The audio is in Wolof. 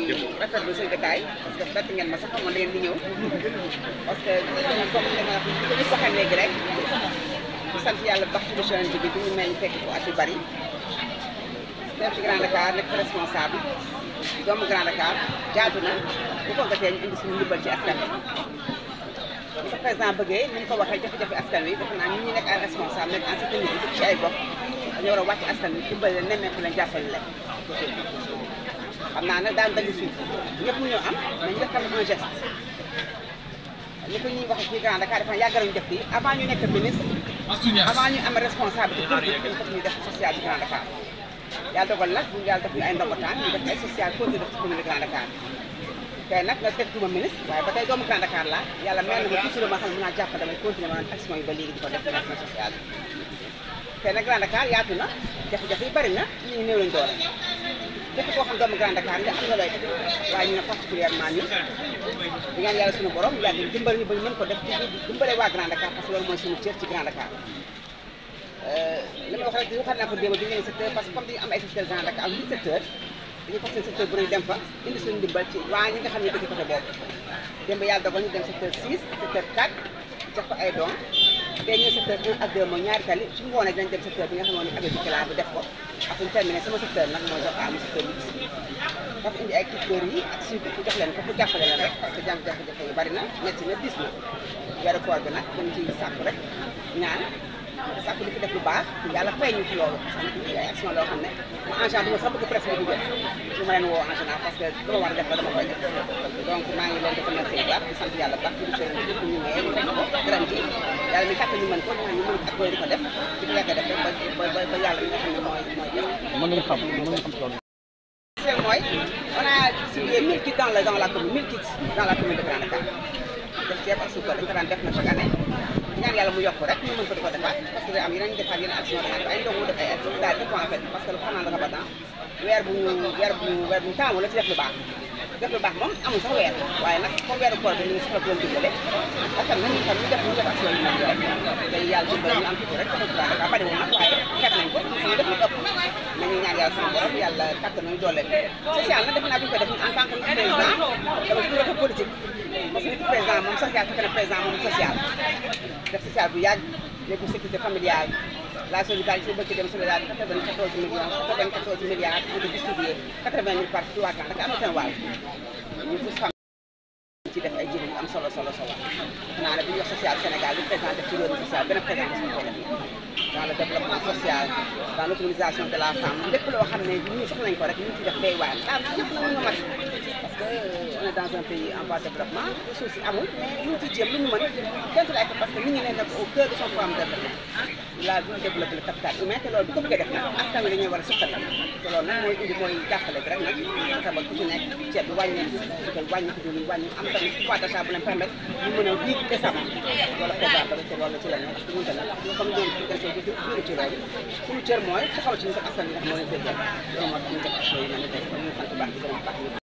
rafetlu seen détail parce que bett ngeen ma sax xamoon da ngeen di ñëw parce que comme li ma ko ñëpp waxee léegi rek di sant yàlla bu baax ci émission bi bi ñu may ñu fekk ko at yu bari dem ci Grand Dakar nekk responsable doomu Grand Dakar jaatu na bu ko gatee ñu indi suñu ndimbal ci askan wi li ko président bëggee ni mu ko waxee jafe-jafe askan wi defe naa ñun ñi nekk ay responsable nekk en sécurité ci ay gox dañoo war a wàcc askan wi dimbali leen nemmeeku leen jàppale leen xam naa nag daan dali suuf ñëpp ñu am mais ñu def tamit un geste ni ko ñuy waxee fii Grand Dakar dafa yàgg nañu def fii avant ñu nekk ministre avant ñu am responsabilité politique dañu fekk ñu def social ci Grand Dakar yàlla dogal nag bu yàlla def ñu ay ndogotaan ñu def ay social continue def ci commune de Grand Dakar tey nag nga teg ma ministre waaye ba tey doomu Grand Dakar laa yàlla mel na ma toujours ma xam ne mën naa jàpp damay continuer ma action yi ba léegi di ko def action sociale tey nag Grand Dakar yaatu na jafe-jafe yi bari na ñu ngi néew lañ doole képp koo xam doomu Grand Dakar nga am nga looy def waaye ñu ne particulièrement ñun di ñaan yàlla suñu borom yàlla dimbali ñu ba ñu mën ko def di dimbale waa Grand Dakar parce que loolu mooy suñu cër ci Grand Dakar li ma wax rek waxaat naa ko démb bi ngeen secteur parce que comme dañu am ay secteur Grand Dakar am huit secteurs dañuy fas seen secteur bu nañ dem fa indi suñu ndimbal ci waa ñi nga xam ne dëkk côté boobu démb yàlla dogal ñu dem secteur 6 secteur 4 jox ko ay doom tey ñu secteur 1 ak 2 mooy ñaari tali suñu ngoonee dinañ dem secteur bi nga xamoon ne agriculture bi def ko ak suñu terminé sama secteur nag mooy jox am secteur 8 dafa indi ay tuteur yi ak suivi pour jox leen ko pour jàppale leen rek parce que jàng jafe-jafe yu bari na métti na dis na weeru koor bi nag dañ ciy sàkku rek ñaan sàkku di fi def lu baax yàlla fay ñu ci loolu parce que ay action loo xam ne ma en général du ma sax bëgg presse bi di jot su ma leen woo en général parce que dama war a def ba dama koy def donc maa ngi leen di remercier bu baax di sant yàlla baax ci monsieur le ñu maye ñu fekk ko ren ji yàlla mi kàtt ñu mën ko ñaan ñu mën ak koy di ko def di ko yàgg a def rek ba ba ba yàlla mi nga xam ne mooy mooy def mën nañu xam mën nañu xam loolu. c'est mooy on a distribué 1000 kits dans la dans la commune 1000 kits dans la commune de Grand Dakar def ceeb ak suukar dañ ko daan def na chaque année ñaan yàlla mu yokk rek ñu mën ko di ko defaat parce que day am yeneen defaat yeneen action defaat ay ndogu def ay daal di ko en fait parce que lu xanaa dafa badan weer bu ñu weer bu ñu weer bu ñu taamu la ci def lu baax def lu baax moom amul sax weer waaye nag comme weeru koor bi ñu ngi soxla doon dimbale ak tam nañu tam ñu def ñu def action yu mel rek day yàlla dimbale ñu am tuuti rek dafa Grand Dakar bariwul nag waaye xeet nañ ko ñu def lu ëpp nañu ñaan yàlla sama borom yàlla kàttan nañu doole social nag def naa bi ñu ko def en tant que président dama ci def politique parce que nit président moom social fekk na président moom social def social bu yàgg léegi sécurité familiale la solidarité bëgg dem solidarité 94 millions 94 milliards ñu ko distribué 80 000 par trois ans Dakar am na seen wàll ñu gis xam ci def ay jëriñ yu am solo solo solo xanaa ne bu ñu wax social Sénégal li président def ci réew mi social benn président mosu ko def dans le développement social dans l'autonomisation de la femme lépp loo xam ne ñu soxla nañ ko rek ñu ngi ci def day waar daal ñëpp na mën nga mat parce que on est dans un pays en voie de développement ressources yi amul mais ñu ngi ciy jéem lu ñu mën kenn lay ko parce que nit ñi ne nekk au cœur de son programme de développement la bu ñu développé le capital humain te loolu bu ko bëggee def nag askan wi dañuy war a suqali te loolu nag mooy indi mooy jàppale bi rek nag fexe ba ku ci nekk ceeb bi wàññi suukar wàññi ko diwlin wàññi am tamit pouvoir d'achat bu leen permettre ñu mën a vivre décemment loolu programme ba ci loolu ci la ñu parce que ñun tamit comme ñoom ci dañ koy jël ci loolu suñu cër mooy taxaw ci ñu ko askan bi nga xam moo leen koy jël loolu moo tax ñu def action yi mel ni ñu sant baax di gërëm baax